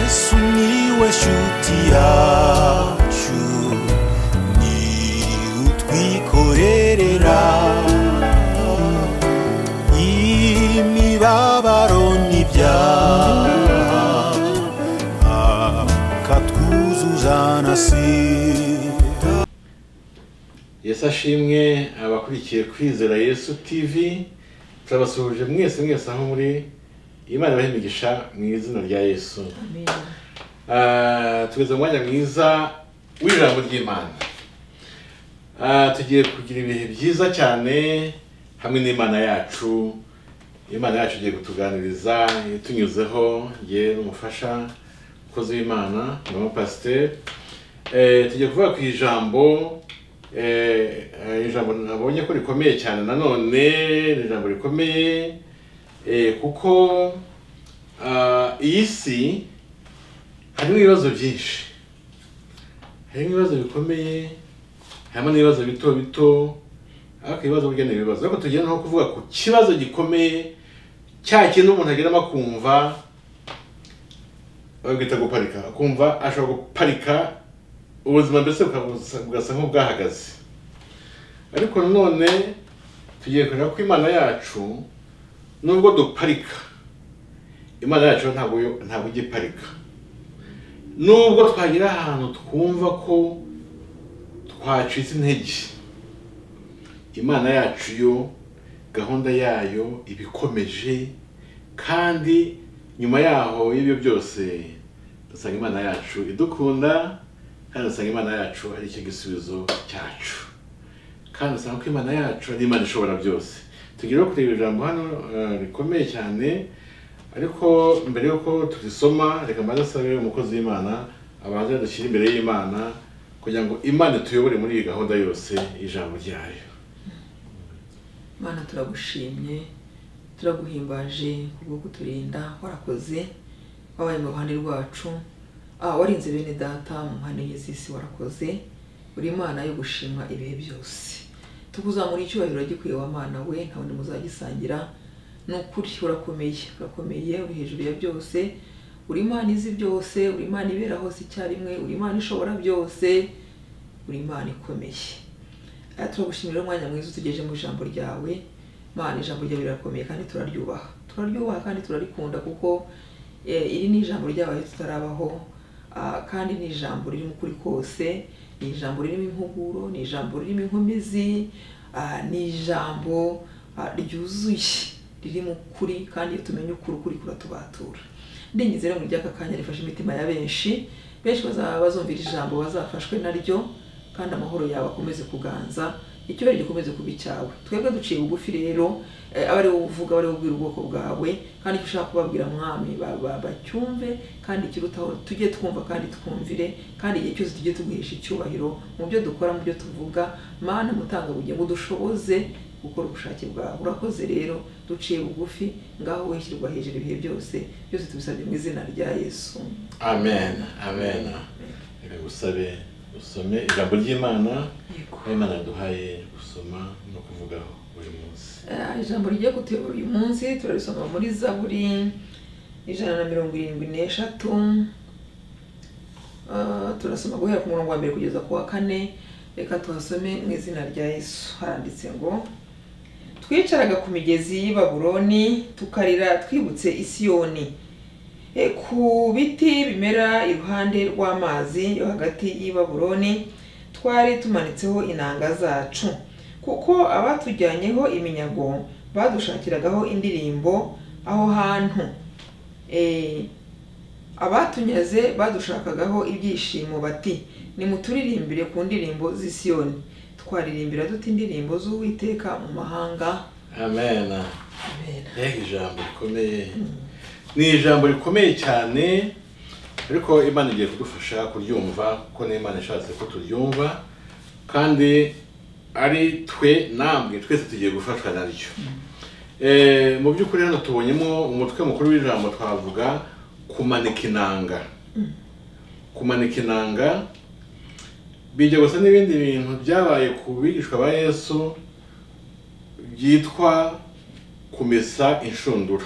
Sumiłeś utiaciu Ni utwikorerera Imibabaro n'ibyaha Akatwuzuzanasira yesu ashimwe abakurikiye kwizera yesu tv turabasuhuje mwese mwese aho muri imana ibahe imigisha mu izina rya yesu Ah, tugeze mu mwanya mwiza w'ijambo ry'imana Ah, tugiye kugira ibihe byiza cyane hamwe n'imana yacu imana yacu igiye kutuganiriza itunyuzeho nge n'umufasha umukozi w'imana mama pasiteri Eh, tugiye kuvuga ku ijambo eh, eh, ijambo nabonye ko rikomeye cyane nanone ni ijambo rikomeye eh, kuko ah, iyi si harimo ibibazo byinshi harimo ibibazo bikomeye harimo n'ibibazo bito bito ariko ibibazo burya ni ibibazo ariko tugenda nko kuvuga ku kibazo gikomeye cya kintu umuntu ageramo akumva babwita guparika akumva ashobora guparika ubuzima mbese bukabusa- bugasa nk'ubwahagaze ariko nanone tugiye kureba ko imana yacu nubwo duparika imana yacu ntabwo yo- ntabwo ijya iparika nubwo twagera ahantu twumva ko twacitse intege imana yacu yo gahunda yayo iba ikomeje kandi nyuma yaho y'ibyo byose dusanga imana yacu idukunda kandi dusanga imana yacu ari icyo gisubizo cyacu kandi usanga ko imana yacu ari imana ishobora byose tugira aho kureba ijambo hano eh, rikomeye cyane ariko mbere y'uko turisoma reka mbanze nsabe umukozi w'imana abanze dushyire imbere y'imana kugira ngo imana ituyobore muri iyi gahunda yose y'ijambo ryayo mana turagushimye turaguhimbaje kubwo kuturinda warakoze wabaye mu ruhande rwacu ah, warinze bene data mu mpande enye z'isi warakoze uri imana yo gushimwa ibihe byose tukuzamura icyubahiro gikwiye wa mana we nta wundi muzagisangira ni ukuri urakomeye urakomeye uri hejuru ya byose uri imana izi byose uri imana ibera hose icyarimwe uri imana ishobora byose uri imana ikomeye Aya, turagushimira umwanya mwiza utugejeje mu ijambo ryawe mana ijambo ryawe rirakomeye kandi turaryubaha turaryubaha kandi turarikunda kuko eh, iri ni ijambo ryabaye tutarabaho Ah, kandi ni ijambo ririmo ukuri kose ni ijambo ririmo impuguro ni ijambo ririmo inkomezi ah, ni ijambo ah, ryuzuye ririmo ukuri kandi iyo tumenye ukuri ukuri kuratubatura ndingize rero muri ry'aka kanya rifashe imitima ya benshi benshi bazaba bazumvira ijambo bazafashwe naryo kandi amahoro yawe akomeze kuganza icyubahiro gikomeze kuba icyawe twebwe duciye bugufi rero eh, abe ari wowe uvuga abe ari wowe ubwira ubwoko bwawe kandi icyo ushaka kubabwira mwami ba- ba- bacyumve kandi ikirutaho tujye twumva kandi twumvire kandi igihe cyose tujye tuguhisha icyubahiro mu byo dukora mu byo tuvuga mana mutangabugingo udushoboze gukora ubushake bwawe urakoze rero duciye bugufi ngaho wishyirwa hejuru ibihe byose byose tubisabye mu izina rya yesu amen amen reka gusabe usome ijambo ry'imana yego aho imana yaduhaye gusoma no kuvugaho buri munsi Eh, ijambo rigiye kutuyobora uyu munsi turarisoma muri zaburi ijana na mirongo irindwi n'eshatu Eh, turasoma guhera ku murongo wa mbere kugeza ku wa kane reka tuhasome mu izina rya yesu haranditse ngo twicaraga ku migezi y'i babuloni tukarira twibutse isiyoni E, ku biti bimera iruhande rw'amazi yo hagati y'i babuloni twari tumanitseho inanga zacu kuko abatujyanyeho iminyago badushakiragaho indirimbo aho hantu E, abatunyaze badushakagaho ibyishimo bati nimuturirimbire ku ndirimbo z'i Siyoni twaririmbira dute indirimbo z'uwiteka mu mahanga amen amen mbega ijambo rikomeye ni ijambo rikomeye cyane ariko imana igiye kudufasha kuryumva kuko n'imana ishatse ko turyumva kandi ari twe namwe twese tugiye gufashwa naryo Eh, mu by'ukuri hano tubonyemo umutwe mukuru w'ijambo twavuga kumanika inanga kumanika inanga bijya gusa n'ibindi bintu byabaye ku bigishwa ba yesu byitwa kumesa inshundura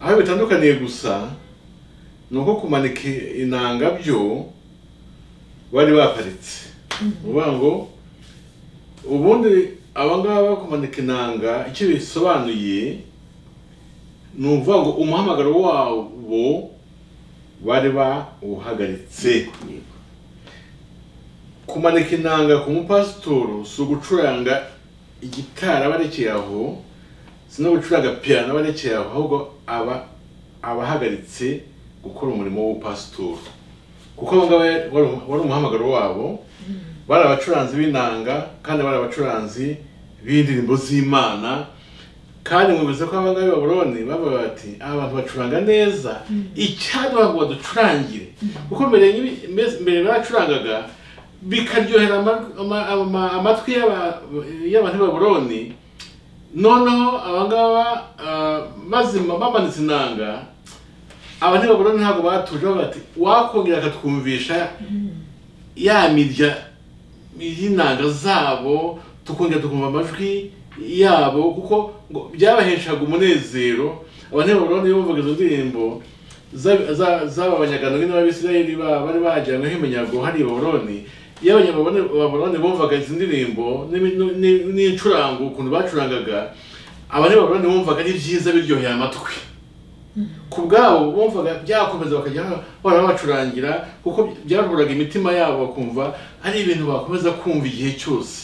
aho bitandukaniye gusa ni uko kumanika inanga byo bari baparitse uvuga ngo ubundi abangaba kumanika inanga icyo bisobanuye ni ukuvuga ngo umuhamagaro wabo bari bawuhagaritse yego kumanika inanga ku mupasitoro si ugucuranga igitara barekeye aho si no gucuranga piyano barekeye aho ahubwo aba aba ahagaritse gukora umurimo w'ubupasitoro kuko abo ngabo wari- wari umuhamagaro wabo bari abacuranzi b'inanga kandi bari abacuranzi b'indirimbo z'imana kandi mubize ko abangaba b'i baburoni bavuga bati aba bantu bacuranga neza icyadwa ngo baducurangire kuko mbere nk'ibi- mbese- mbere bacurangaga bikaryohera ama- ama- ama- amatwi y'aba- y'abantu b'i baburoni noneho abangaba ah, bazima bamanitse inanga abantu b'i baburoni ntabwo batuje bavuga bati wakongera akatwumvisha ya mirya y'inanga zabo tukongera tukumva amajwi yabo kuko ngo byabaheshaga umunezero abantu b'abaroni bumvaga izo ndirimbo za- za- z'aba banyagano nyine b'abisirayeli ba- bari bajyanyweho iminyago hariya i baburoni iyo abanyababuroni bumvaga izi ndirimbo n'imi- n'i- n'incurango ukuntu bacurangaga abanyababuroni bumvaga ari byiza biryoheye amatwi ku bwabo bumvaga byakomeza bakajya bahora babacurangira kuko byavuraga imitima yabo bakumva ari ibintu bakomeza kumva igihe cyose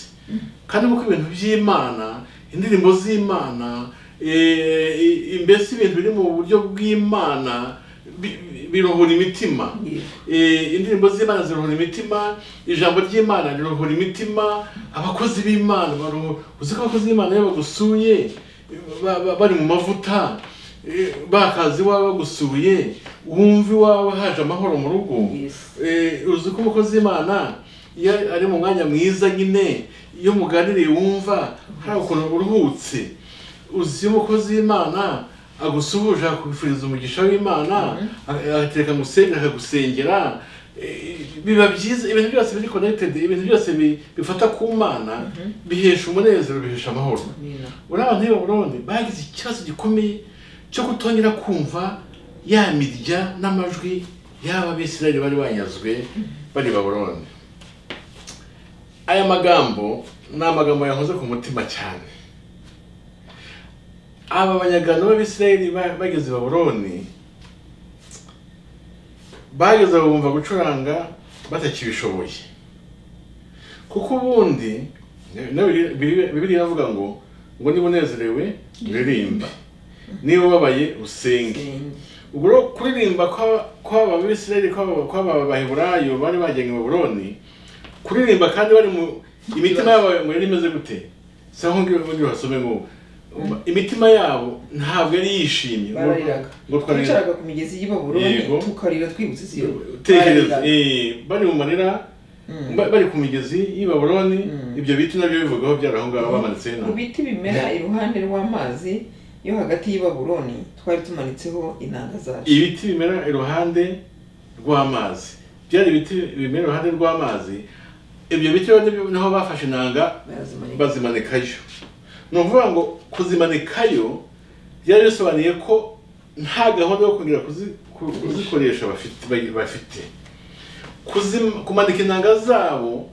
kandi kuko ibintu by'imana indirimbo z'imana eh, i- mbese ibintu biri mu buryo bw'imana bi- bi- biruhura imitima yego Eh, indirimbo z'imana ziruhura imitima ijambo ry'imana riruhura imitima abakozi b'imana baruhu- uzi ko abakozi b'imana iyo bagusuye ba- ba- bari mu mavuta eh, bakaza iwawe bagusuye wumva iwawe haje amahoro mu rugo Yes. Eh, uzi ko umukozi w'imana iyo ari mu mwanya mwiza nyine iyo umuganiriye wumva hari ukuntu uruhutse uzi umukozi w'imana agusuhuje akakufuriza umugisha w'imana agatereka musenge akagusengera eh, biba byiza ibintu byose biri connected ibintu byose bi- bifata ku mana bihesha umunezero bihesha amahoro amina uriya abantu b'ababuroni bagize ikibazo gikomeye cyo kutongera kumva ya mirya n'amajwi y'aba bisirayeli bari banyazwe bari baburoni aya magambo ni amagambo yankoze ku mutima cyane aba banyagano b'abisirayeli ba- bageze i baburoni bageze bumva gucuranga batakibishoboye kuko ubundi na- Bibiri- Bibiri- bibiliya iravuga ngo ngo niba unezerewe uririmbe niba ubabaye usenge Senge. ubwo rero kuririmba kwa- kw'aba bisirayeli kw'aba kw'aba baheburayo bari bagenwe i baburoni kuririmba kandi bari mu imitima yabo yari imeze gute si aho ngiyo ngiyo hasome ngo imitima yabo ntabwo yari yishimye Ngo- barariraga ngo twarira twicaraga ku migezi y'i baburoni Yego. tukarira twibutse iziyo tekereza Barariraga. eh, bari mu marira ba- bari ku migezi y'i baburoni Mm. ibyo biti nabyo bivugaho byari aho ngaho bamanitse mu biti bimera iruhande rw'amazi yo hagati y'i baburoni twari tumanitseho inanga zacu ibiti bimera iruhande rw'amazi byari ibiti bimera iruhande rw'amazi ibyo biti rero nibyo- niho bafashe inanga barazimanika bazimanikayo ni ukuvuga ngo kuzimanikayo byari bisobanuye ko nta gahunda yo kongera kuzi- ku- kuzikoresha bafite bagi- bafite Kuzim- kumanika inanga zabo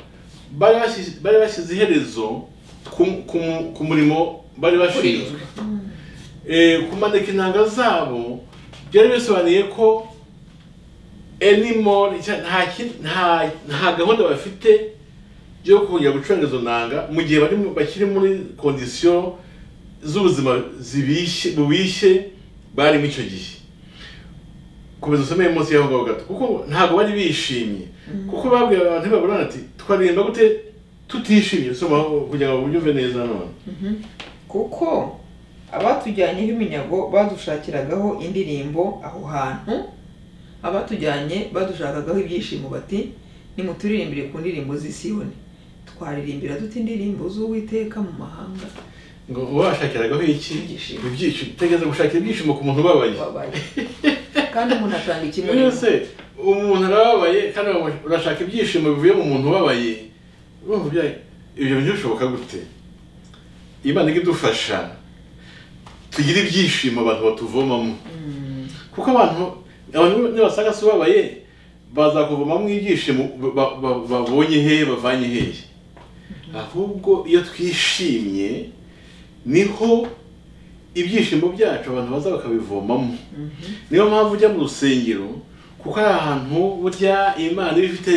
bari bashyize- bari bashyize iherezo ku- ku- ku murimo bari bashinzwe Eh, kumanika inanga zabo byari bisobanuye ko anymore icya- nta ki- nta nta gahunda bafite yo kongera gucuranga izo nanga mu gihe bari mu- bakiri muri kondisiyo z'ubuzima zibishye bubishye barimo icyo gihe komeza usome munsi y'aho ngaho gato kuko ntabwo bari bishimye kuko babwiye abantu baburana ati twaririmba gute tutishimye soma kugira ngo ubyumve neza none kuko abatujyanyeho iminyago badushakiragaho indirimbo aho hantu abatujyanye badushakagaho ibyishimo bati nimuturirimbire ku ndirimbo z'i Siyoni twaririmbira dute indirimbo z'uwiteka mu mahanga ngo uba washakiragaho iki Ibyishimo. ibyishimo utegeze gushakira ibyishimo ku muntu ubabaye babaye kandi umuntu atanga ikimurimbo mwese umuntu arababaye kandi urashaka ibyishimo bivuye mu muntu ubabaye urumva ibya- ibyo bintu bishoboka gute imana ijya idufasha tugira ibyishimo abantu batuvomamo kuko abantu abantu nibasanga se ubabaye bazakuvoma mw'ibyishimo ba- ba- babonye hehe bavanye hehe ahubwo iyo twishimye niho ibyishimo byacu abantu baza bakabivomamo niyo mpamvu ujya mu rusengero kuko ari ahantu burya imana iba ifite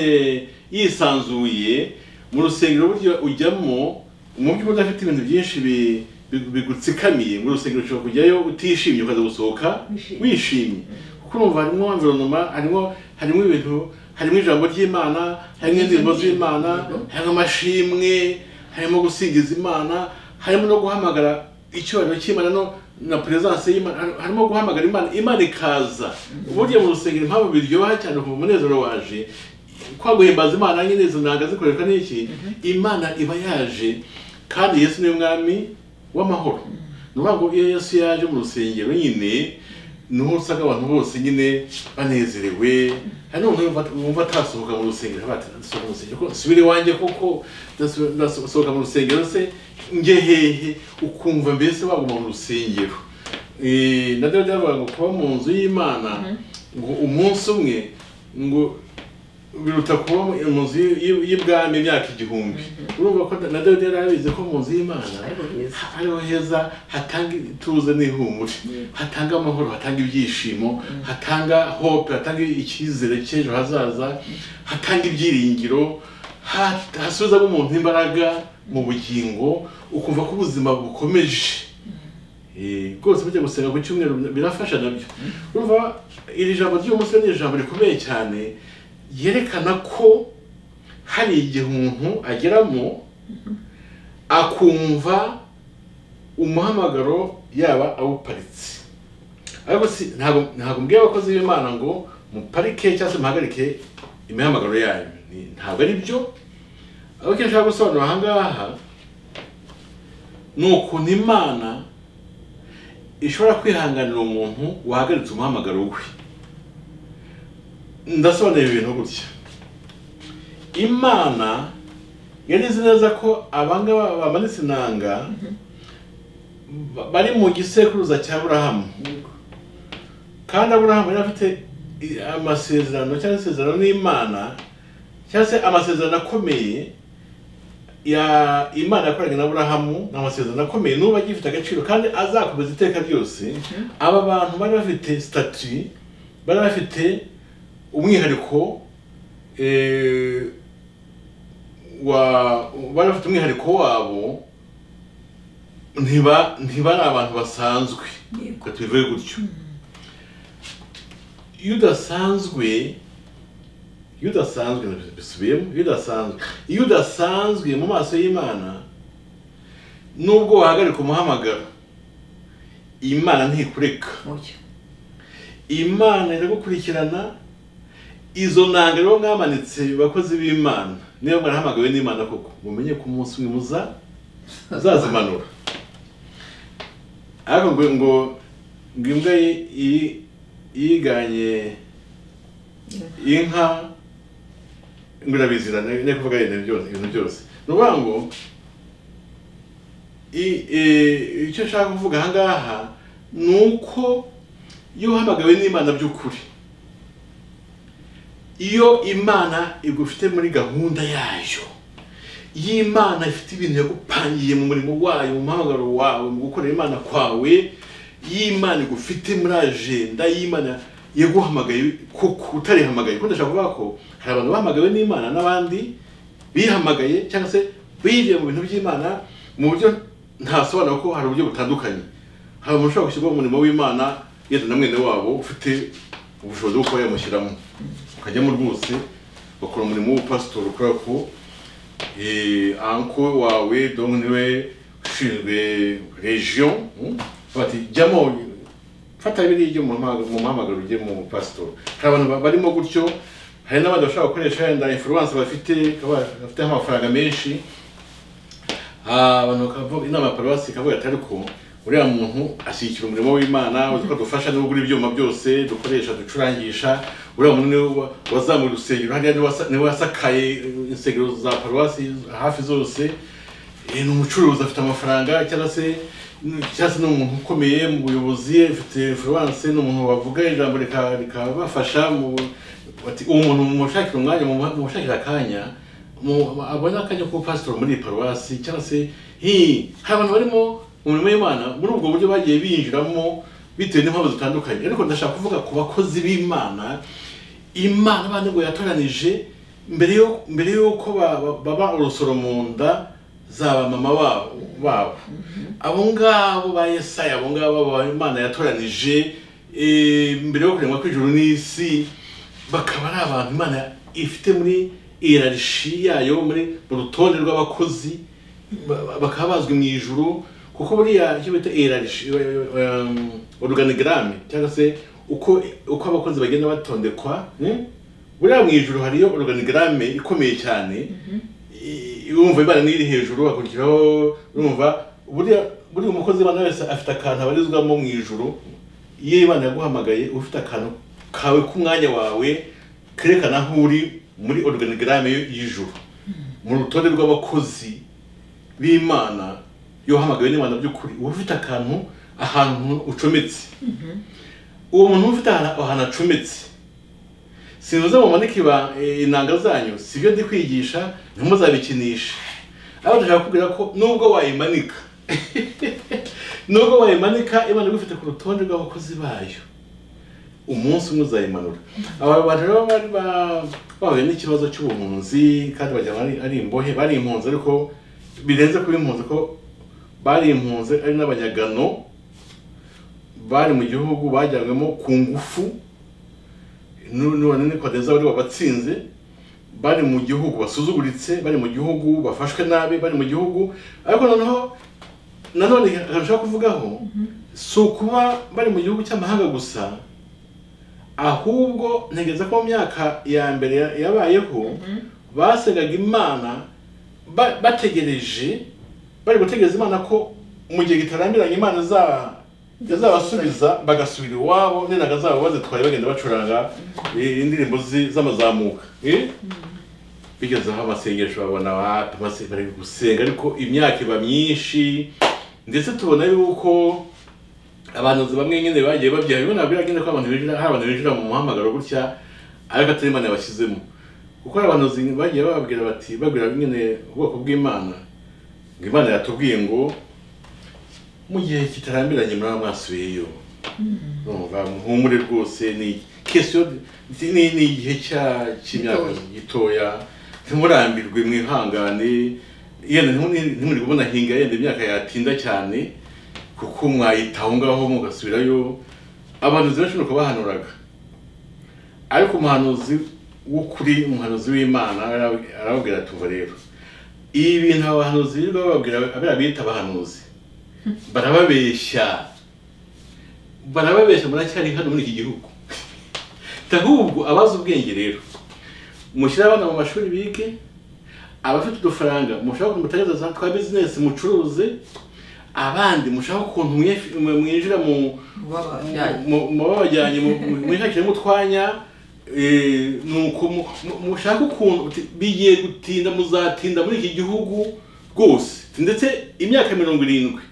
yisanzuye mu rusengero burya ujyamo mu by'ukuri udafite ibintu byinshi bi- bi- bigutsikamiye mu rusengero ushobora kujyayo utishimye ukaza gusohoka Wishimye. wishimye kuko urumva harimo environoma harimo harimo ibintu harimo ijambo ry'imana harimo indirimbo z'imana harimo amashimwe harimo gusingiza imana harimo no guhamagara icyubahiro cy'imana no na peresanse y'imana har- harimo guhamagara imana imana ikaza burya mu rusengero impamvu biryoha cyane ku munezero waje kwa guhimbaza imana nyine izo nanga zikoreshwa n'iki imana iba yaje kandi yesu ni we mwami w'amahoro ni ukuvuga ngo iyo yesu yaje mu rusengero nyine niho usanga abantu bose nyine banezerewe hari n'umuntu wumva- wumva atasohoka mu rusengero avuga ati ndasohoka mu rusengero ko subira iwanjye koko ndaso- ndasohoka mu rusengero se njye hehe ukumva mbese waguma mu rusengero Eh, na dawidi aravuga ngo kuba mu nzu y'imana ngo umunsi umwe ngo biruta kuba mu- mu nzu y'i- y'i- y'ibwami imyaka igihumbi urumva ko na dawidi yari abizi ko mu nzu y'imana Ariho heza. ariho heza hatanga ituze n'ihumure hatanga amahoro hatanga ibyishimo hatanga hope hatanga icyizere cy'ejo hazaza hatanga ibyiringiro ha- hasubizamo umuntu imbaraga mu bugingo ukumva ko ubuzima bukomeje Eh, rwose mujya gusenga ku cyumweru birafasha nabyo urumva iri jambo ry'umunsi ni ijambo rikomeye cyane yerekana ko hari igihe umuntu ageramo akumva umuhamagaro yaba awuparitse ariko si ntabwo ntabwo mbwiye abakozi b'imana ngo muparike cyangwa se muhagarike imihamagaro yanyu Ni- ntabwo ari byo ariko icyo nshaka gusobanura aha ngaha ni ukuntu imana ishobora kwihanganira umuntu wahagaritse umuhamagaro we ndasobanura ibintu gutya imana yari izi neza ko abangaba bamanitse inanga ba- bari mu gisekuruza cya burahamu Yego. kandi aburahamu yari afite i- amasezerano cyangwa isezerano n'imana cyangwa se amasezerano akomeye ya imana yakoranye na aburahamu ni amasezerano akomeye n'ubu agifite agaciro kandi azakomeza iteka ryose aba bantu bari bafite sitati bari bafite umwihariko eh, wa bari bafite umwihariko wabo ntiba ntibari abantu basanzwe Yego. reka tubivuge gutyo iyo udasanzwe iyo udasanzwe bisubiyemo iyo udasanzwe iyo udasanzwe mu maso y'imana nubwo wahagarika umuhamagaro imana ntikureka mucyo imana iragukurikirana izo nanga rero mwamanitse bakozi b'imana niba mwarahamagawe n'imana koko mumenye ko umunsi umwe muza muzazimanura ariko ngo ngo ngo imbwa yi- yi- yiganye inka ngo irabizira ne kuvuga ibintu byose ibintu byose ni ukuvuga ngo i- e- icyo nshaka kuvuga aha ngaha ni uko iyo uhamagawe n'imana by'ukuri iyo imana igufite muri gahunda yayo iyo imana ifite ibintu yagupangiye mu murimo wayo mu muhamagaro wawe mu gukorera imana kwawe iyo imana igufite muri ajenda y'imana yaguhamagaye koko utarihamagaye kuko ndashaka kuvuga ko hari abantu bahamagawe n'imana n'abandi bihamagaye cyangwa se bigiye mu bintu by'imana mu buryo ntasobanura ko hari uburyo butandukanye hari umuntu ushobora gushyirwa mu murimo w'imana yenda na mwene wabo ufite ubushobozi bwo kuba yamushyiramo ukajyamo rwose bakora umurimo w'ubupasitori kubera ko eh, anko wawe donc niwe ushinzwe region hmm? bati jyamo fata biriya ujye mu muhamagaro- mu muhamagaro ujye mu pastor hari abantu ba- barimo gutyo hari n'abandi bashobora gukoresha yenda influence bafite kaba- bafite amafaranga menshi Ah, abantu bakavuga inama ya paruwasi ikavuga ati ariko uriya muntu ashyigikira umurimo w'imana uzi ko dufasha no gukora ibyuma byose dukoresha ducurangisha uriya muntu niwe wa- wazamuye urusengero hariya niwe wasa- niwe wasakaye eh, insengero za paruwasi hafi zose Eh, ni umucuruzi afite amafaranga cyangwa se cyangwa se ni umuntu ukomeye mu buyobozi afite influence ni umuntu wavuga ijambo rika- rikabafasha mu bati uwo muntu mumushakira umwanya mumuha- mumushakira akanya mu- abone akanya kuba pasitori muri iyi paruwasi cyangwa se hi hari abantu barimo mu mirimo y'imana muri ubwo buryo bagiye binjiramo bitewe n'impamvu zitandukanye ariko ndashaka kuvuga ku bakozi b'imana imana abandi ngo yatoranije mbere yo mbere y'uko ba- ba- baba urusoro mu nda za ba mama babo babo abo ngabo ba yesaya abo ngabo ba imana yatoranije eh, mbere yo kuremwa kw'ijuru n'isi bakaba ari abantu imana ifite muri irarishi yayo muri mu rutonde rw'abakozi ba- ba- bakaba bazwi mu ijuru kuko buriya icyo bita irarishi oruganigarame cyangwa se uko uko abakozi bagenda batondekwa mm? buriya mu ijuru hariyo oruganigarame ikomeye cyane i- urumva imana niyo iri hejuru hakurikiraho urumva buriya buriya umukozi w'imana wese afite akantu abarizwamo mu ijuru iyo imana yaguhamagaye uba ufite akantu kawe k'umwanya wawe kerekana aho uri muri oruganigarame y'ijuru mu rutonde rw'abakozi b'imana iyo uhamagawe n'imana by'ukuri uba ufite akantu ahantu ucometse uwo muntu ufite ahantu ahantu acometse sinuze mumanike iba eh, inanga zanyu sibyo ndi kwigisha ntimuzabikinishe ariko ndashaka kubwira ko nubwo wayimanika nubwo wayimanika imana igufite ku rutonde rw'abakozi bayo umunsi umwe uzayimanura aba bantu rero bari ba- bahuye n'ikibazo cy'ubuhunzi kandi bagira ngo ari- ari imbohe bari impunzi ariko birenze kuba impunzi ko bari impunzi ari n'abanyagano bari mu gihugu bajyanwemo ku ngufu none kodeza bari wabatsinze bari mu gihugu basuzuguritse bari mu gihugu bafashwe nabi bari mu gihugu ariko noneho nanone ahantu ushaka kuvugaho si ukuba bari mu gihugu cy'amahanga gusa ahubwo ntegereza ko mu myaka ya mbere ya- yabayeho basengaga imana ba- bategereje bari gutegereza imana ko mu gihe kitarambiranye imana iza- izabasubiza bagasubira iwabo n'inaga zabo bazitwaye bagenda bacuranga eh, indirimbo zi- z'amazamuka eh? bigeze aho amasengesho babona wapi amase- bari gusenga ariko imyaka iba myinshi ndetse tubona yuko abahanuzi bamwe nyine bagiye babyiha bimwe nabwo biragenda ko abantu binjira hari abantu binjira mu muhamagaro gutya ariko atari imana yabashyizemo kuko hari abahanuzi bagiye bababwira bati babwira nyine ubwoko bw'imana ngo imana yatubwiye ngo mu gihe kitarambiranye muraba mwasubiyeyo urumva muhumure rwose ni kesiyo ni ni igihe cya- cy'imyaka gitoya ntimurambirwe mwihangane yenda ntimuri- ntimuri kubona hinga yenda imyaka yatinda cyane kuko mwayitaho ngaho mugasubirayo abahanuzi benshi nuko bahanuraga ariko umuhanuzi w'ukuri umuhanuzi w'imana arab- arababwira ati "Umva rero ibi bintu abahanuzi birirwa bababwira abira bita abahanuzi barababeshya barababeshya muracyari hano muri iki gihugu ahubwo abazi ubwenge rero mushyire abana mu mashuri bige abafite udufaranga mushaka mutangire za twa bizinesi mucuruze abandi mushaka ukuntu mwif- mwe- mwinjira mu babajyanye mu- mu babajyanye mu- mu- mwishakiremo utwanya eh, nuko mu- mu- mushake ukuntu uti- bigiye gutinda muzatinda muri iki gihugu rwose ndetse imyaka mirongo irindwi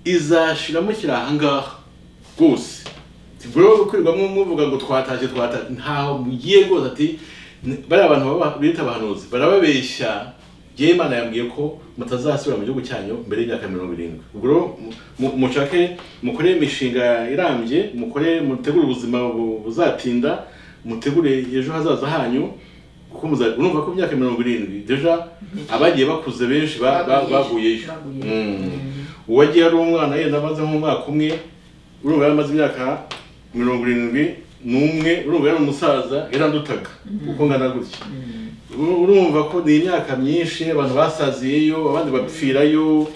izashira mushyira aha ngaha rwose ntibwo kwirirwamo muvuga ngo twatashye twatashye ntaho mugiye rwose ati "Ni- bariya bantu baba- bita abahanuzi barababeshya njyewe imana yambwiye ko mutazasubira mu gihugu cyanyu mbere y'imyaka mirongo irindwi ubwo rero mu- mu- mushake mukore imishinga irambye mukore mutegure ubuzima bu- buzatinda mutegure ejo hazaza hanyu kuko muza- urumva ko imyaka mirongo irindwi deja abagiye bakuze benshi ba- ba- baguyeyo Mm. uwagiye ari umwana yenda amaze nk'umwaka umwe urumva yari amaze imyaka mirongo irindwi n'umwe urumva yari umusaza yarandutaga kuko ngana gutya Uru- urumva ko ni imyaka myinshi abantu basaziyeyo abandi bapfirayo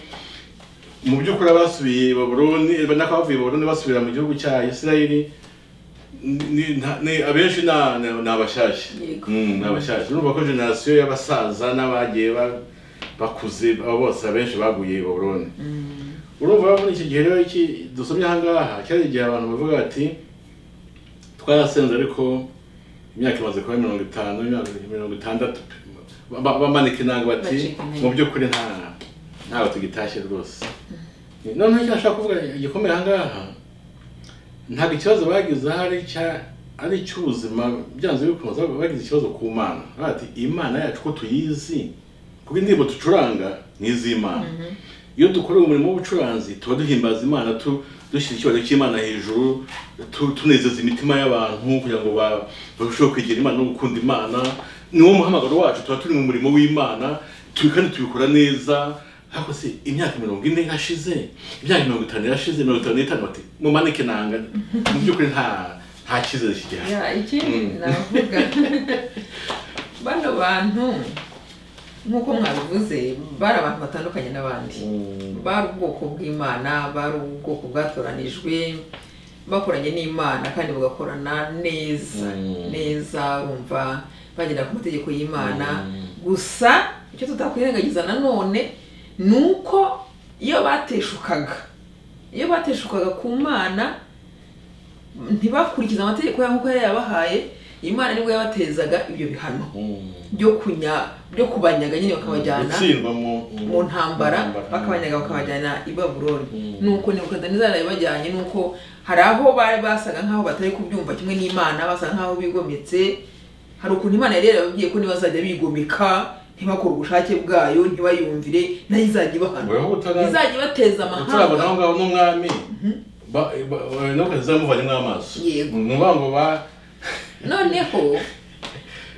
mu by'ukuri abasubiye i baburoni nako bavuye i baburoni basubira mu gihugu cya isirayeli ni- ni- nta- ni- abenshi ni- ni ni abashyashya Yego. Mm, ni abashyashya urumva ko generasiyo y'abasaza n'abagiye ba- bakuze abo bose abenshi baguye i baburoni urumva muri iki gihe rero iki dusomye aha ngaha cyari igihe abantu bavuga bati twarasenze ariko imyaka imaze kuba mirongo itanu imyaka mirongo itandatu ba- ba- bamanika inanga bati Bacika intege. mu by'ukuri nta ntawe tugitashye rwose noneho icyo nashaka kuvuga gikomeye aha ngaha ntabwo ikibazo bagize aha ari icya- ari icy'ubuzima byanze bikunze bagize ikibazo ku mana Baravuga bati imana yacu ko tuyizi kuko indirimbo ducuranga ni iz'imana iyo dukora umurimo w'ubucuranzi tuba duhimbaza imana tu- dushyira ikibazo cy'imana hejuru tu- tunezeza imitima y'abantu kugira ngo ba- barusheho kwegera imana no gukunda imana niwo muhamagaro wacu tuba turi mu murimo w'imana tu- kandi tubikora neza ariko se imyaka mirongo ine yashize imyaka mirongo itanu yashize mirongo itanu n'itanu bati mumanike nanga mu by'ukuri nta nta cyizere kigihari ya ikindi Mm. navuga bano bantu nk'uko mwabivuze bari abantu batandukanye n'abandi bari ubwoko bw'imana bari ubwoko bwatoranijwe bakoranye n'imana kandi bagakorana neza Mm. neza urumva bagera ku mategeko y'imana Mm. gusa icyo tutakwirengagiza nanone ni uko iyo bateshukaga iyo bateshukaga ku mana ntibakurikize amategeko yayo nk'uko yari yabahaye imana nibwo yabatezaga ibyo bihano byo kunya byo kubanyaga nyine bakabajyana gutsindwa mu mu ntambara bakabanyaga bakabajyana i babuloni Mm. nuko nebukadinezari yabajyanye nuko hari aho bari basaga nk'aho batari kubyumva kimwe n'imana basaga nk'aho bigometse hari ukuntu imana yari yarababwiye ko ntibazajya bigomeka ntibakore ubushake bwayo ntibayumvire nayo izajya ibahana Weho utara- izajya ibateza turabona aho amahanga ngaho n'umwami ba- ba- ba- no kuzamuvanyemo amaso Yego. ni ukuvuga ngo ba noneho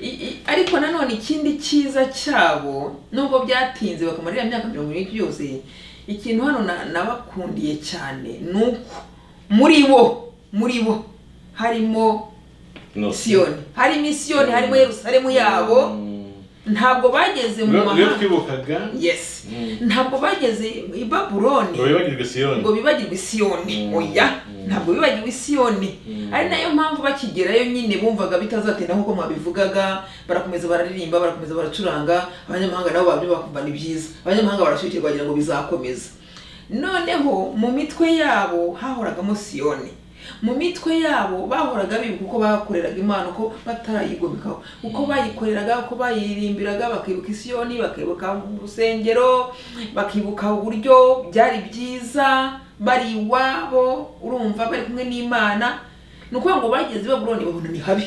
i- i- ariko nanone ikindi cyiza cyabo nubwo byatinze bakamarira imyaka mirongo irindwi yose ikintu hano na- nabakundiye cyane ni uko muri bo muri bo harimo siyoni harimo isiyoni harimo yerusalemu yabo ntabwo bageze mu Niyo- niyo mahanga twibukaga yes Mm. ntabageze bageze i babuloni ngo bibagirwe siyoni ngo bibagirwe isiyoni Mm. oya Mm. ntabwo bibagirwe isiyoni Mm. ari nayo mpamvu bakigerayo nyine bumvaga bitazatinda nk'uko mwabivugaga barakomeza bararirimba barakomeza baracuranga abanyamahanga nabo babyo bakumva ni byiza abanyamahanga barashyukirwa bagira ngo bizakomeza noneho mu mitwe yabo hahoragamo siyoni mu mitwe yabo bahoraga bibuka uko bakoreraga imana uko batarayigomekaho uko bayikoreraga uko bayirimbiraga bakibuka isiyoni bakibuka urusengero bakibuka uburyo byari byiza bari iwabo urumva bari kumwe n'imana ni ukuvuga ngo bageze i babuloni babona ni habi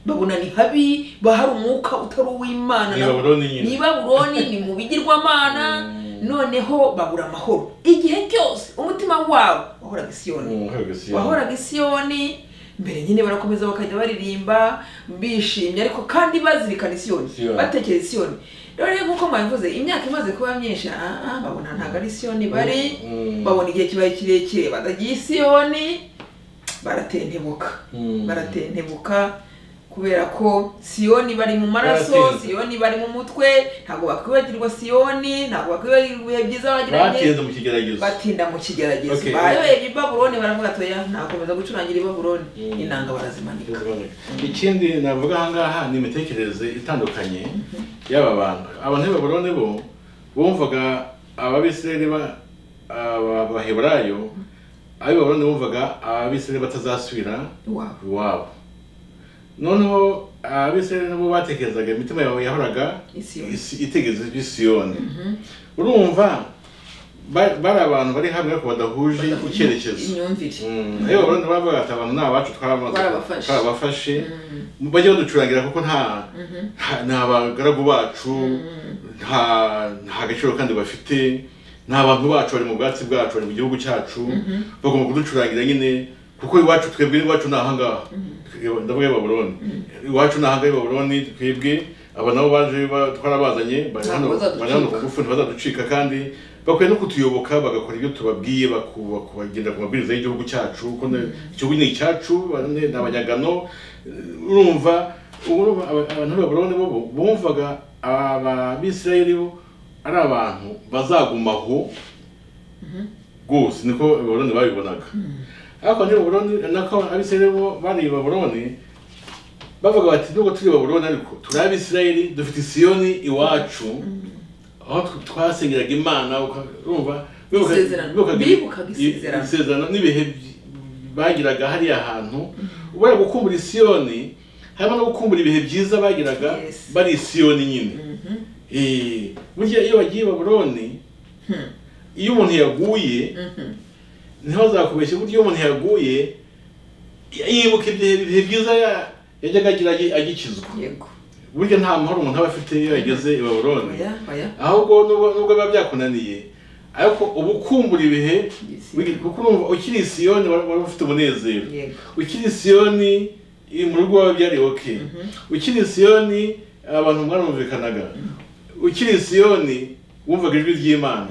babona ni habi bahari umwuka utari uw'imana Ni na- Babuloni nyine. ni babuloni ni mu bigirwamana noneho babura amahoro igihe cyose umutima wabo wahoraga isiyoni Mm, wahoraga Siyoni. wahoraga isiyoni mbere nyine barakomeza bakajya baririmba bishimye ariko kandi bazirikana isiyoni Siyoni. batekereza isiyoni rero rero nk'uko mwabivuze imyaka imaze kuba myinshi ah, ah, babona ntabwo ari isiyoni bari Mm. babona igihe kibaye kirekire batagiye isiyoni baratentebuka Mm. baratentebuka kubera ko siyoni bari mu maraso Baratinze. siyoni bari mu mutwe ntabwo bakwibagirwa siyoni ntabwo bakwibagirwa ibihe byiza bagiranye batinze mu kigeragezo batinda mu kigeragezo Okay. bayoye i babuloni baravuga ati oya nakomeza gucurangira i babuloni Mm. inanga barazimanika ikindi navuga aha ngaha ni imitekerereze itandukanye y'aba bantu abantu b'ababuroni bo bumvaga ababisirayeli ba- aba- abaheburayo ab'ababuroni bumvaga ababisirayeli batazasubira iwabo iwabo noneho abisirayeli nabo batekerezaga imitima yawe yahoraga Isiyoni. isi- itegereje isiyoni urumva ba- bari abantu bari hamwe ariko badahuje icyerekezo imyumvire iyo abarundi bavuga ati abantu ni abacu twarabamaze Barabafashe. twarabafashe bajye baducurangira kuko nta nta- ni abagaragu bacu nta nta gaciro kandi bafite ni abantu bacu bari mu bwatsi bwacu bari mu gihugu cyacu bagomba kuducurangira nyine kuko iwacu twebwe iwacu ni ahangaha ndavuga y'ababuroni iwacu ni ahangaha y'ababuroni twebwe aba nabo baje ba- twarabazanye bari hano Ntabwo bazaducika. bari hano ku ngufu ntibazaducika kandi bakwiye no kutuyoboka bagakora ibyo tubabwiye baku- bakagendera ku mabwiriza y'igihugu cyacu kuko na- igihugu ni icyacu ba- ni ni abanyagano Eh, urumva urumva aba- abantu b'ababuroni bo bo- bumvaga abisirayeli bo ari abantu bazagumaho rwose niko ababuroni babibonaga ariko niba ababuroni nako abisirayeli bo bari ababuroni bavuga bati nubwo turi ababuroni ariko turi abisirayeli dufite isiyoni iwacu aho tw- twasengeraga imana uka- urumva bibukaga- Isezerano. Bibukaga isezerano. i- isezerano n'ibihe by- bagiraga hariya hantu ubara gukumbura isiyoni harimo no gukumbura ibihe byiza bagiraga Yes. bari isiyoni nyine Eh, burya iyo bagiye i baburoni iyo umuntu yaguye Mhm. ntihazakubeshye buryo iyo umuntu yaguye yibuka ibihe ibihe byiza ya- yajyaga agira agi- agikizwa yego burya nta mahoro umuntu aba afite iyo yageze i babuloni oya oya ahubwo nubwo nubwo biba byakunaniye ariko uba ukumbura ibihe Yego. kuko urumva ukiri i siyoni wari wari ufite umunezero yego ukiri siyoni iri mu rugo wawe byari ok ukiri siyoni abantu mwarumvikanaga ukiri siyoni wumvaga ijwi ry'imana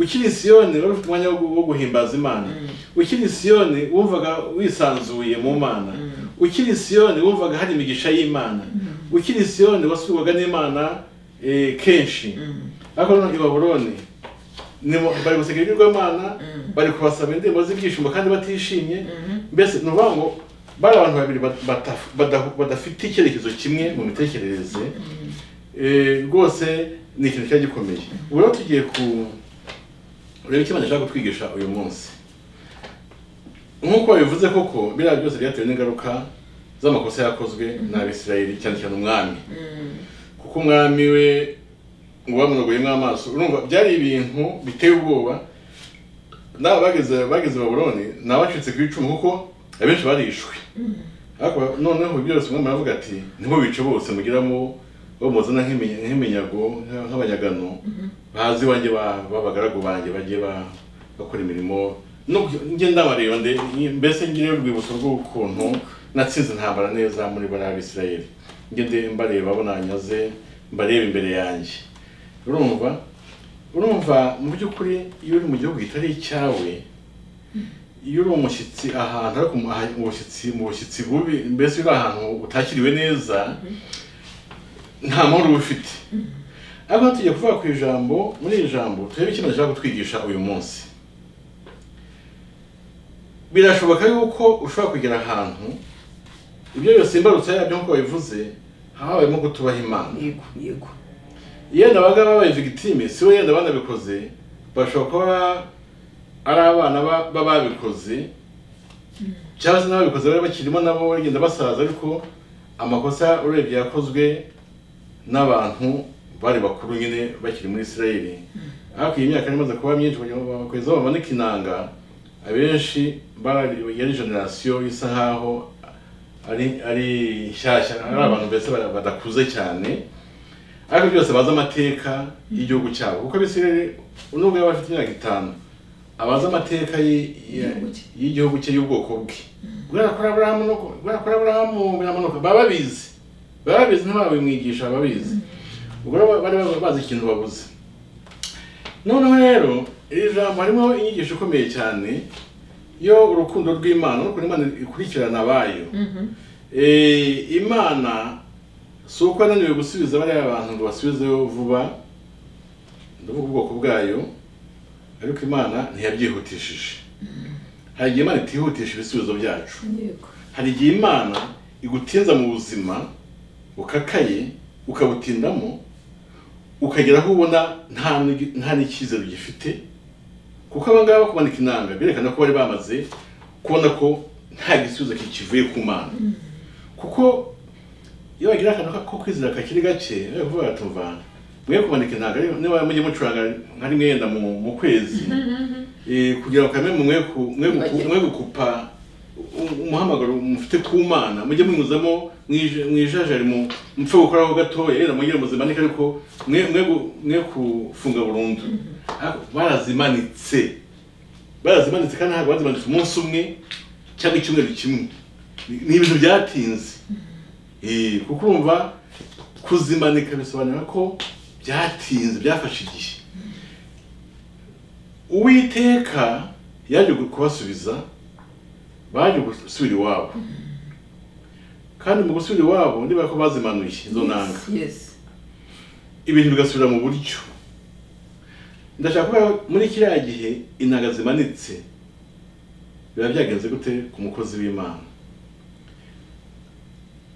ukiri siyoni wari ufite umwanya wo gu- wo guhimbaza imana ukiri siyoni wumvaga wisanzuye mu mana ukiri siyoni wumvaga hari imigisha y'imana ukiri siyoni wasurwaga n'imana eh, kenshi ariko noneho i babuloni ni mu- bari guseka ibigirwamana bari kubasaba indirimbo z'ibyishimo kandi batishimye mbese ni ukuvuga ngo bari abantu babiri bat- bataf- bada- badafite icyerekezo kimwe mu mitekerereze Eh, rwose ni ikintu cyari gikomeye ubu rero tugiye ku urebe icyo bashaka kutwigisha uyu munsi nk'uko babivuze koko biriya byose byatewe n'ingaruka z'amakosa yakozwe n'abisirayeli cyane cyane umwami kuko umwami we ngo bamurogeyemo amaso urumva byari ibintu biteye ubwoba nawe bageze bageze baburoni nawe acitse ku icumu kuko abenshi barishwe ariko noneho byose umwami aravuga ati niho bice bose mugiramo bamuzana nk'imi- nk'iminyago nka- nk'abanyagano bazi iwanjye ba- b'abagaragu banjye bagiye ba- bakora imirimo nubwo njye ndabareba nde mbese ngireyo urwibutso rw'ukuntu natsinze intambara neza muri bariya b'isirayeli njye nde mbareba abo nanyaze mbareba imbere yanjye urumva urumva mu by'ukuri iyo uri mu gihugu kitari icyawe iyo uri umushyitsi ahantu ariko mu- aha- mu bushyitsi mu bushyitsi bubi mbese uri ahantu utakiriwe neza nta mahoro uba ufite ariko hano tugiye kuvuga ku ijambo muri iri jambo turebe ikintu gishaka kutwigisha uyu munsi birashoboka yuko ushobora kugera ahantu ibyo byose imbarutso yabyo nk'uko babivuze habayemo kutubaha imana yego yego yenda abaga babaye victime si we yenda banabikoze bashobora kuba ari abana ba- b'ababikoze cyangwa se n'ababikoze bari bakirimo nabo bagenda basaza ariko amakosa urebye yakozwe n'abantu bari bakuru nyine bakiri muri isirayeli ariko iyi myaka yari imaze kuba myinshi kugira ngo bakomeze bamanika inanga abenshi bari yari generasiyo isa nkaho ari ari nshyashya ari abantu mbese ba- badakuze cyane ariko byose bazi amateka y'igihugu cyabo kuko abisirayeli nubwo yaba afite imyaka itanu abazi amateka yi- Igihugu cye. y'igihugu cye y'ubwoko bwe guhera kuri aburahamu no ku- guhera kuri aburahamu biramanuka baba babizi baba babizi ntibabimwigisha babizi ubwo rero bari baba bazi ikintu babuze noneho rero iri jambo harimo inyigisho ikomeye cyane yo urukundo rw'imana urukundo imana ikurikirana abayo Eh, imana si uko yananiwe gusubiza bariya abantu ngo basubizeyo vuba ndavuga ubwoko bwayo ariko imana ntiyabyihutishije hari igihe imana itihutisha ibisubizo byacu yego hari igihe imana igutinza mu buzima ukakaye ukabutindamo ukagera aho ubona nta n'igi- nta n'icyizere ugifite kuko aba ngaba kumanika inanga berekana ko bari bamaze kubona ko nta gisubizo ki- kivuye ku mana kuko iyo bagira akantu ka- ko kwizera kakiri gake bari kuvuga bati mva mwe kumanika inanga niba mujye mucuranga nka rimwe yenda mu- mu kwezi Eh, kugira ngo kamwe mwe ku- mwe guku- mwe gukupa u- umuhamagaro mufite ku mana mujye munyuzamo mwije- mwijajari mu mupfe gukoraho gatoya yenda mugire muzimanike ariko mwe mwe gu- mwe kufunga burundu Ariko barazimanitse barazimanitse kandi ntabwo bazimanitse umunsi umwe cyangwa icyumweru kimwe Ni- ni ibintu byatinze Eh, kuko urumva kuzimanika bisobanura ko byatinze byafashe igihe uwiteka yaje kubasubiza baje gusubira iwabo kandi mu gusubira iwabo niba ko bazimanuye izo nanga yes ibintu bigasubira mu buryo ndashaka kuvuga ko muri kiriya gihe inanga zimanitse biba byagenze gute ku mukozi w'imana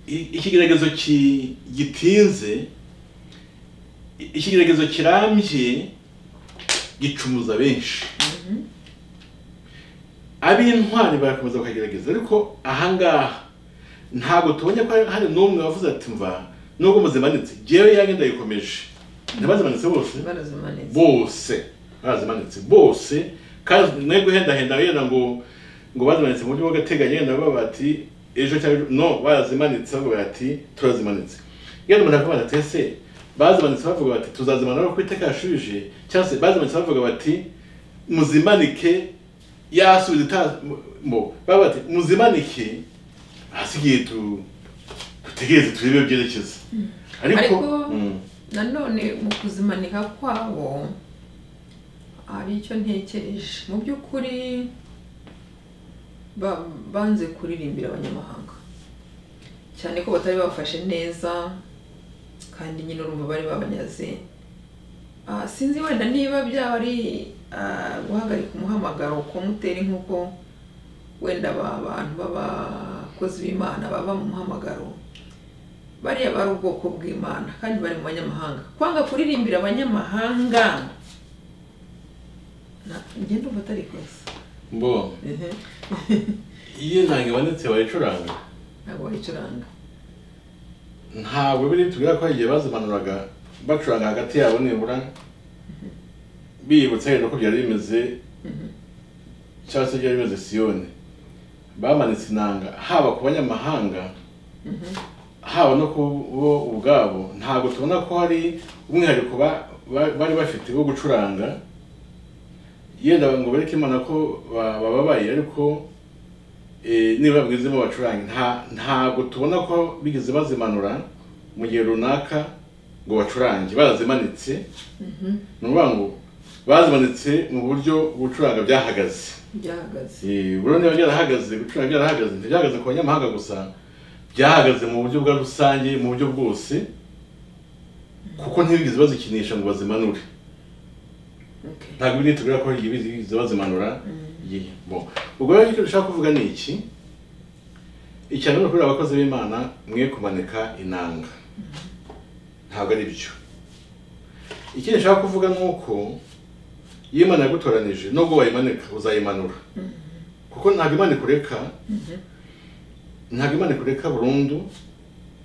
I- ikigeragezo ki- gitinze i- ikigeragezo kirambye gicumuza benshi ab'intwari barakomeza bakagerageza ariko ahangaha ntabwo tubonye ko hari n'umwe wavuze ati mva nubwo muzimanitse ngewe yanjye ndayikomeje ntibazimanitse bose barazimanitse bose bazimanitse bose kandi mwe guhendahenda wenda ngo ngo bazimanitse mu buryo bw'agateganyo wenda bavuga bati ejo cyangwa ejo no bazimanitse bavuga bati turazimanitse iyo umuntu akavuga ati ese bazimanitse bavuga bati tuzazimanura kuko iteka yashubije cyangwa se bazimanitse bavuga bati muzimanike yasubiza itazi mo baba bati muzimanike hasigaye tu dutegereze turebe iyo byerekeza ariko Ariko- Mm. nanone mu kuzimanika kwabo hari icyo ntekereje mu by'ukuri ba- banze kuririmbira abanyamahanga cyane ko batari bafashe neza kandi nyine urumva bari babanyaze Ah, sinzi wenda niba byaba ari ah, guhagarika umuhamagaro kumutera nk'uko wenda aba bantu b'abakozi b'imana baba mu muhamagaro bariya bari ubwoko bw'imana kandi bari mu banyamahanga kwanga kuririmbira abanyamahanga na- njye ndumva atari kosa mbo iyo ntange ibonetse bayicuranga ntabwo bayicuranga ntabwo biri tubwira ko igihe bazimanuraga bacuranga hagati yabo nibura biyibutsa rero ko byari bimeze cyangwa se byari bimeze siyoni bamanitse inanga haba ku banyamahanga haba no ku bo ubwabo ntabwo tubona ko hari umwihariko ba- ba- bari bafite wo gucuranga yenda ngo bereke imana ko ba- bababaye ariko eh, niba babwizemo bacurange nta ntabwo tubona ko bigeze bazimanura mu gihe runaka ngo bacurange barazimanitse ni ukuvuga ngo bazimanitse mu buryo gucuranga byahagaze byahagaze Eh, buriya niba byarahagaze gucuranga byarahagaze ntibyahagaze ku banyamahanga gusa byahagaze mu buryo bwa rusange mu buryo bwose kuko ntibigeze bazikinisha ngo bazimanure Okay. ntabwo ibi nitubwira ko igihe bizi bazimanura igihe bo ubwo rero icyo dushaka kuvuga ni iki icya mbere ni ukubwira abakozi b'imana mwe kumanika inanga ntabwo ari byo ikindi nshaka kuvuga ni uko iyo imana yagutoranije nubwo wayimanika uzayimanura kuko ntabwo imana ikureka ntabwo imana ikureka burundu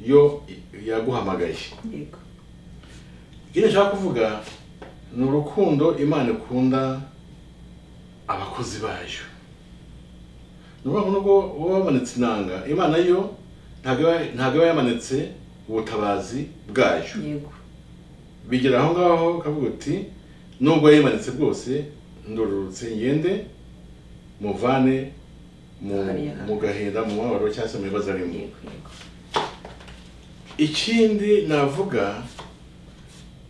yo yaguhamagaye Yego. ikindi nshaka kuvuga ni urukundo imana ikunda abakozi bayo ni ukuvuga ngo nubwo uba wamanitse inanga imana yo ntabwo iba- ntabwo iba yamanitse ubutabazi bwayo yego bigera aho ngaho ukavuga uti nubwo yayimanitse bwose ndororotse ngende muvane mu Hariya. mu gahinda mu mubabaro cyangwa se mu bibazo arimo yego yego ikindi navuga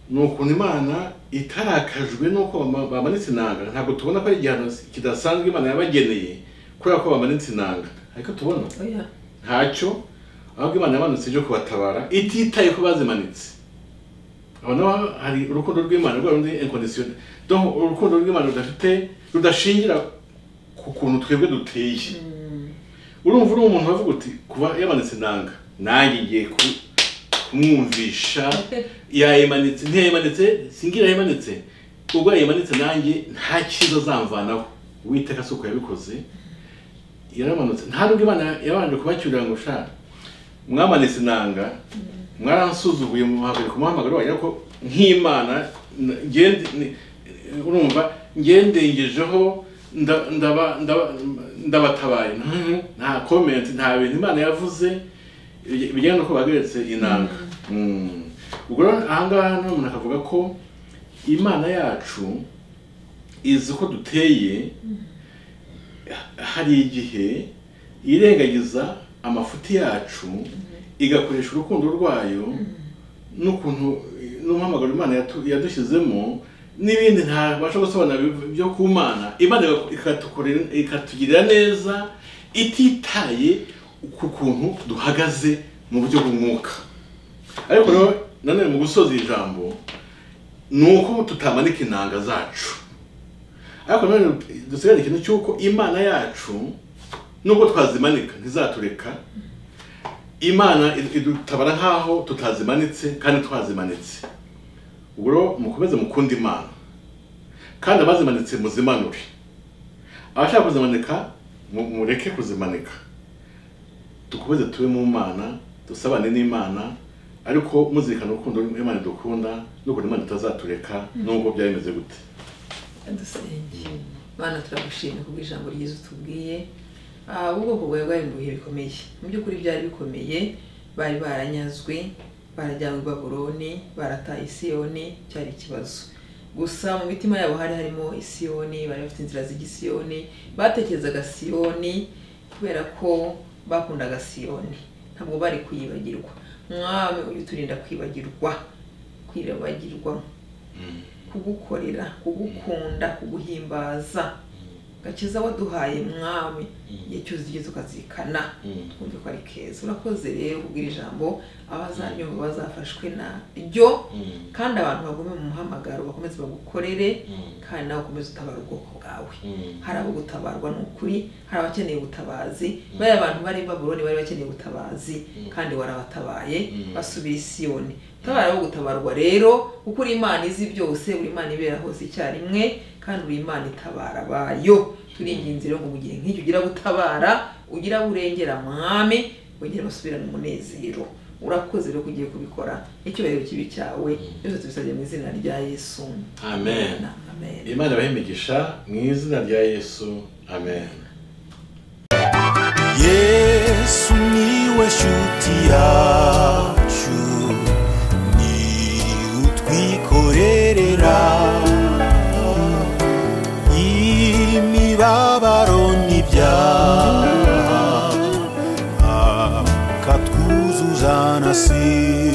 ni ukuntu imana itarakajwe n'uko bama- bamanitse inanga ntabwo tubona ko ari igihano kidasanzwe imana yabageneye kubera ko bamanitse inanga ariko tubona oya ntacyo ahubwo imana yamanutse ibyo kubatabara ititaye ko bazimanitse aho naho hari urukundo rw'imana rwa rundi inconditionnel donc urukundo rw'imana rudafite rudashingira ku kuntu twebwe duteye urumva uri umuntu wavuga uti kuba yamanitse inanga nanjye ngiye ku- kumwumvisha yayimanitse ntiyayimanitse singira yayimanitse ubwo yayimanitse nanjye nta cyiza azamvanaho uwiteka si uko yabikoze yaramanutse nta nubwo imana yabanje kubacyurira ngo sha mwamanitse inanga mwaransuzuguye muhagarika umuhamagaro wanjye ariko nk'imana n- ngende ni- urumva ngendengejeho nda- ndaba- ndaba- ndabatabaye Mhm. nta komenti nta bintu imana yavuze bijya- bijyanye n'uko bahagaritswe inanga Mm. ubwo rero ahangaha hano umuntu akavuga ko imana yacu izi ko duteye hari igihe irengagiza amafuti yacu igakoresha urukundo rwayo n'ukuntu n'umuhamagaro imana yatu- yadushyizemo n'ibindi ntabasha gusobanura biv- byo ku mana imana igako- ikatukorera- ikatugirira neza ititaye ku kuntu duhagaze mu buryo bw'umwuka ariko rero nanone mu gusoza iri jambo ni uko tutamanika inanga zacu ariko nanone dusigarane ikintu cy'uko imana yacu nubwo twazimanika ntizatureka imana idu- idutabara nk'aho tutazimanitse kandi twazimanitse ubwo rero mukomeze mukunda imana kandi abazimanitse muzimanure abashaka kuzimanika mu- mureke kuzimanika dukomeze tube mu mana dusabane n'imana ariko muzirikana urukundo imana dukunda n'ukuntu imana itazatureka nubwo byaba bimeze gute adusenge mana turagushimye kubwo ijambo ryiza utubwiye Ah, ubwoko bwawe bwabimbuye bikomeye mu by'ukuri byari bikomeye bari baranyazwe barajyanywe i babuloni barataye isiyoni cyari ikibazo gusa mu mitima yabo hari harimo isiyoni bari bafite inzira z'igisiyoni batekerezaga siyoni kubera ko bakundaga siyoni ntabwo bari kuyibagirwa mwami ujye uturinda kwibagirwa kwibagirwa kugukorera kugukunda kuguhimbaza gakiza waduhaye mwami igihe cyose ugiye tukazikana Mm. twumve ko ari keza urakoze rero kubwira ijambo abazanyumva bazafashwe naryo Mm. kandi abantu bagume mu muhamagaro bakomeze bagukorere Mm. kandi nawe ukomeze utabara ubwoko bwawe Mm. hari abo gutabarwa ni ukuri hari abakeneye ubutabazi bariya bantu bari i babuloni bari bakeneye ubutabazi Mm. kandi warabatabaye Mm. basubira i siyoni utabara abo gutabarwa rero kuko uri imana izi byose buri imana ibera hose icyarimwe kandi uri imana itabara abayo turinginze rero ngo mu gihe nk'icyo ugira gutabara ugira burengera mwami wongera basubirane umunezero urakoze rero ko ugiye kubikora n'icyubahiro kibi cyawe byose tubisabye mu izina rya yesu amen amen imana ibahe imigisha mu izina rya yesu amen yesu niwe shuti yacu ni utwikorerera imibabaro n'ibyaha akatwuzuzana si